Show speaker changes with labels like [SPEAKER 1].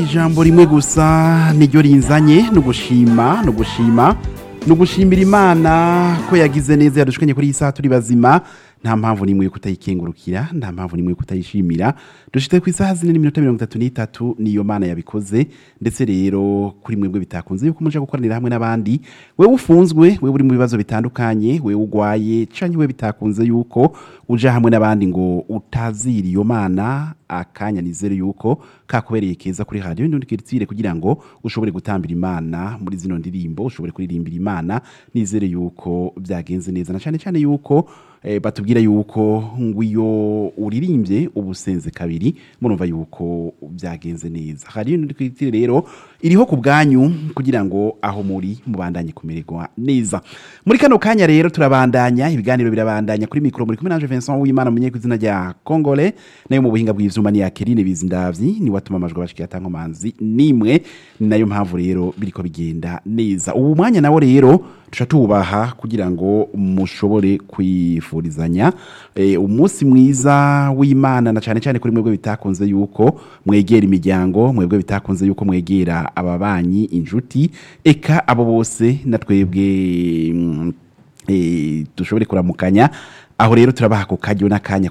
[SPEAKER 1] ijambo rimwe gusa niryo rinzanye ni ugushima ni ugushima ni ugushimira imana ko yagize neza yadushikanye kuri iyi saha turi bazima nta mpamvu n'imwe yo kutayikengurukira nta mpamvu n'imwe yo kutayishimira dushite ku isaha zine n'iminota mirongo itatu n'itatu niyo mana yabikoze ndetse rero kuri mwebwe bitakunze yuko muja gukoranira hamwe n'abandi wewe ufunzwe wewe uri mu bibazo bitandukanye wewe ugwaye canke wewe bitakunze yuko uja hamwe n'abandi ngo utazira iyo mana akanya nizere yuko kakubereye keza kuri radio ndundikiritsire kugira ngo ushobore gutambira imana muri zino ndirimbo ushobore kuririmbira imana nizere yuko byagenze neza na cyane cyane yuko eh, batubwira yuko ngo iyo uririmbye ubusenze kabiri murumva yuko byagenze neza hari ndikiritsire rero iriho ku bwanyu kugira ngo aho muri mubandanye kumererwa neza muri kano kanya rero turabandanya ibiganiro birabandanya kuri mikro muri kumwe nanje Vincent Uwimana munye kwizina rya Kongole nayo mu buhinga bw'ivyuma ni ya Kerine Bizindavyi ni watuma amajwi abashikiye atankomanzi nimwe ni nayo mpamvu rero biriko bigenda neza ubu mwanya nawo rero tuca tubaha kugira ngo mushobore kwifurizanya e, umunsi mwiza w'Imana na cyane cyane kuri mwebwe bitakunze yuko mwegera imiryango mwebwe bitakunze yuko mwegera ababanyi injuti eka abo bose na twebwe mm, e, dushobore kuramukanya aho rero turabaha ku kajyo n'akanya